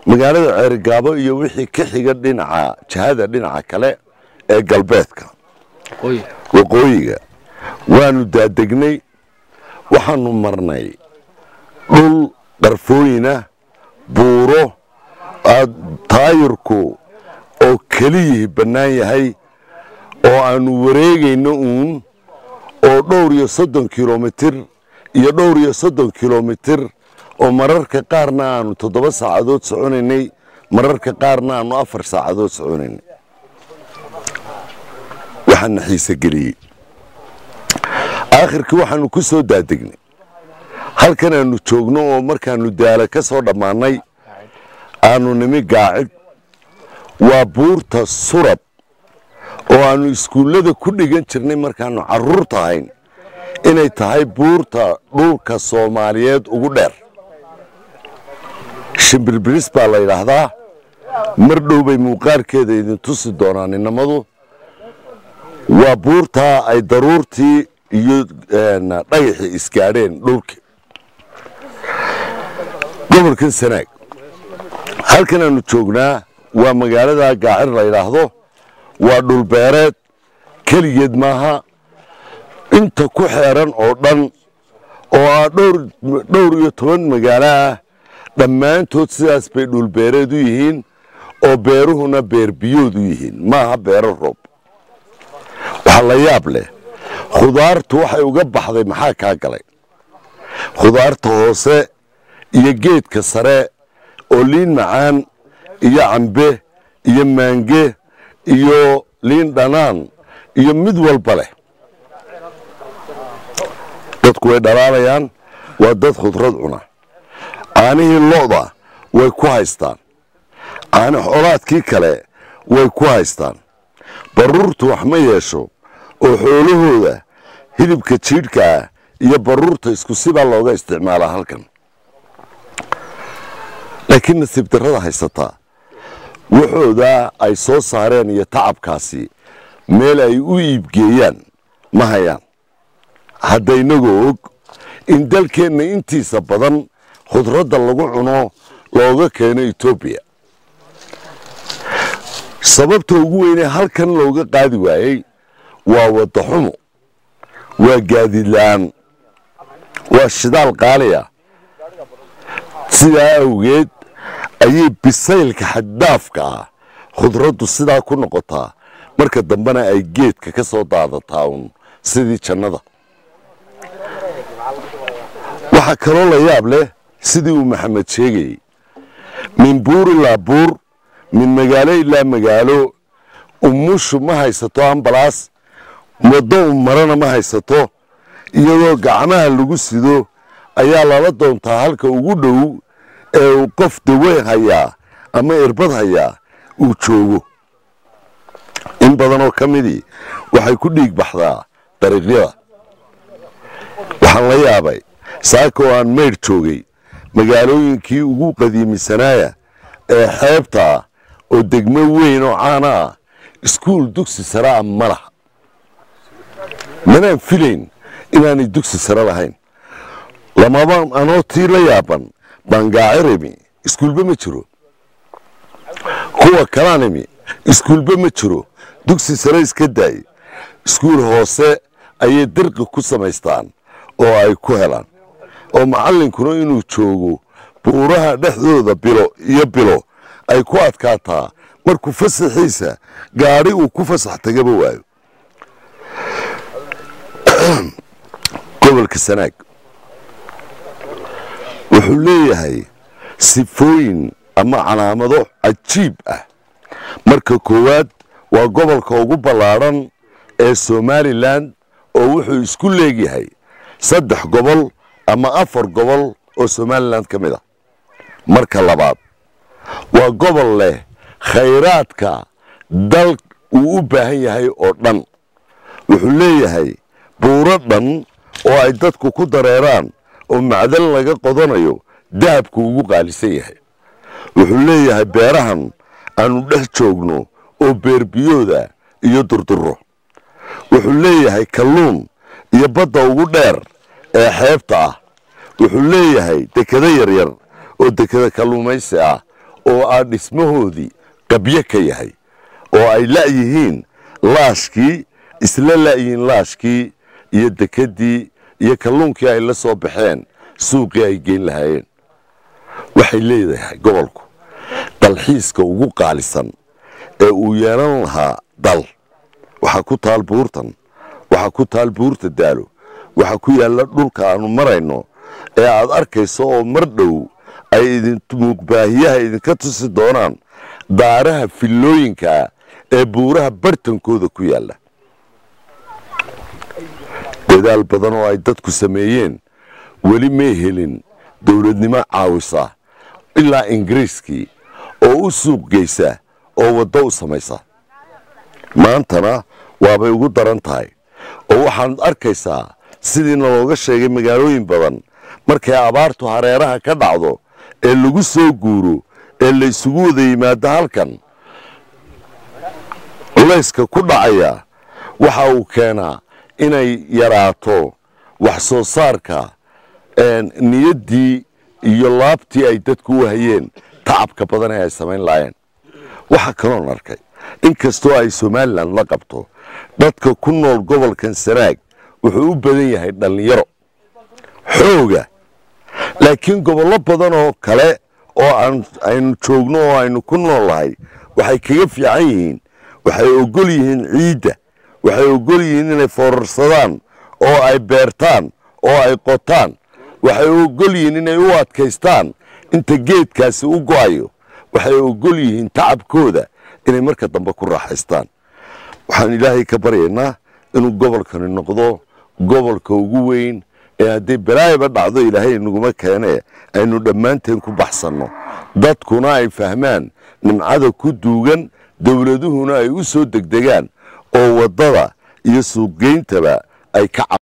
magaalada ceerigaabo iyo wixii ka xiga dhinaca jihada dhinaca kale ee galbeedka waqooyiga waanu daadegnay waxaanu marnay dhul qarfooyinah buuro taayirku oo keliyihii bannaan yahay oo aanu wareegayno uun oo dhowr iyo soddon kilomitir iyo dhowr iyo soddon kilomitir oo mararka qaarna aanu toddoba saacadood soconaynay mararka qaarna aanu afar saacadood soconaynay waxaana xiise geliyey aakhirkii waxaanu ku soo daadegnay halkan aanu joogno oo markaanu daala ka soo dhammaannay aanu nimi gaacid waa buurta surab oo aanu iskuullada ku dhigan jirnay markaannu carruurta ahayn inay tahay buurta dhulka soomaaliyeed ugu dheer shimbirbiris baa la yidhaahdaa mar dhow bay muuqaalkeeda idin tusi doonaan inamadu waa buurtaa ay daruurtii iyo dhagaxii isgaadheen dhulkii gobolkan sanaag halkan aanu joognaa waa magaalada gaacir la yidhaahdo waa dhulbeereed keligeed maaha inta ku xeeran oo dhan oo ah dhowr iyo toban magaalo ah dhammaantood sidaas bay dhulbeereed u yihiin oo beeruhuna beerbiyood u yihiin maaha beero roob waxaa la yaab leh khudaartu waxay uga baxday maxaa kaa galay khudaarta hoose iyo geedka sare oo liin macaan iyo cambe iyo maange iyo liin dhanaan iyo mid walba leh dadku way dhalaalayaan waa dad khudrad cuna caanihii lo'da way ku haystaan caani xoolaadkii kale way ku haystaan baruurtu wax ma yeesho oo xoolahooda hilibka jiidhka ah iyo baruurta isku sibaa looga isticmaalaa halkan laakiin nasiib darrada haysataa waxooda ay soo saareen iyo tacabkaasi meel ay u iibgeeyaan ma hayaan hadda inagoo og in dalkeenna intiisa badan khudradda lagu cuno looga keeno etoobiya sababta ugu weynee halkan looga qaadi waayey waa wadda xumo waa gaadiid la'aan waa shidaal qaaliya sidaa awgeed ayay bisaylka xaddaafka ah khudraddu sidaa ku noqotaa marka dambena ay geedka ka soo daadataa uun sidii jannada waxaa kaloo la yaab leh sidii uu maxamed sheegayey min buur ilaa buur min magaalo ilaa magaalo umushu ma haysato ambalaas waddo u marana ma haysato iyadoo gacmaha lagu sido ayaa lala doontaa halka ugu dhow ee uu qof daweyn hayaa ama irbad hayaa uu joogo in badanoo ka midii waxay ku dhiig baxdaa dariiqyada waxaan la yaabay saaka oo aan maydh joogay magaalooyinkii ugu qadiimisanaaya ee xeebta ah oo degmo weyn oo caana ah iskuul dugsi sare ah ma laha manaan filayn inaanay dugsi sare lahayn lamaba anoo tii la yaaban bangaacirimi iskuulba ma jiro kuwa kalaanimi iskuulba ma jiro dugsi sare iska daay iskuul hoose ayay dirqi ku samaystaan oo ay ku helaan oo macallinkuna inuu joogo buuraha dhexdooda bilo iyo bilo ay ku adkaataa markuu fasaxiisa gaadhi uu ku fasax tagaba waayo gobolka sanaag wuxuu leeyahay sifooyin ama calaamado cajiib ah marka koowaad waa gobolka ugu ballaadhan ee somalilan oo wuxuu isku leegyahay saddex gobol ama afar gobol oo somalilan ka mid ah marka labaad waa gobol leh khayraadka dal uu u baahan yahay oo dhan wuxuu leeyahay buuro dhan oo ay dadku ku dareeraan oo macdan laga qodanayo dahabku ugu qaalisan yahay wuxuu leeyahay beerahan aanu dhex joogno oo beerbiyooda iyo durduro wuxuu leeyahay kalluun iyo badda ugu dheer ee xeebta ah wuxuu leeyahay dekado yaryar oo dekado kalluumaysi ah oo aa dhismahoodii qabyo ka yahay oo ay la'yihiin laashkii isla la'yihiin laashkii iyo dekeddii iyo kalluunkii ay la soo baxeen suuqii ay geyn lahaayeen waxay leedahay gobolku dalxiiska ugu qaalisan ee uu yeelan lahaa dal waxaa ku taal buurtan waxaa ku taal buurta daalo waxaa ku yaalla dhulka aanu marayno ee aad arkayso oo mar dhow ay idinmuuqbaahiyaha idinka tusi doonaan daaraha fillooyinkaa ee buuraha bartankooda ku yaalla dadaal badan oo ay dadku sameeyeen weli may helin dowladnimo caawisa ilaa ingiriiskii oo u suuq geysa oo waddo u samaysa maantana waabay ugu daran tahay oo waxaad arkaysaa sidiina looga sheegay magaalooyin badan markay abaartu hareeraha ka dhacdo ee lagu soo guuro ee la isugu wada yimaado halkan culayska ku dhacaya waxa uu keenaa inay yaraato wax soo saarka niyaddii iyo laabtii ay dadku u hayeen tacabka badan ee ay samayn lahaayeen waxaa kaloon arkay inkastoo ay somalilan la qabto dadka ku nool gobolkan sanaag wuxuu u badan yahay dhallinyaro xooga laakiin gobollo badan oo kale oo aynu joogno oo aynu ku noolnahay waxay kaga fiican yihiin waxay ogol yihiin ciidda waxay ogol yihiin inay foorarsadaan oo ay beertaan oo ay qotaan waxay ogol yihiin inay u adkaystaan inta geedkaasi u go'ayo waxay ogol yihiin tacabkooda inay marka dambe ku raaxaystaan waxaan ilaahay ka baryaynaa inuu gobolkani noqdo gobolka ugu weyn ee haddii balaayaba dhacdo ilaahay inaguma keenee aynu dhammaanteen ku baxsanno dadkuna ay fahmaan nimcada ku duugan dowladuhuna ay u soo degdegaan oo waddada iyo suuqgeyntaba ay ka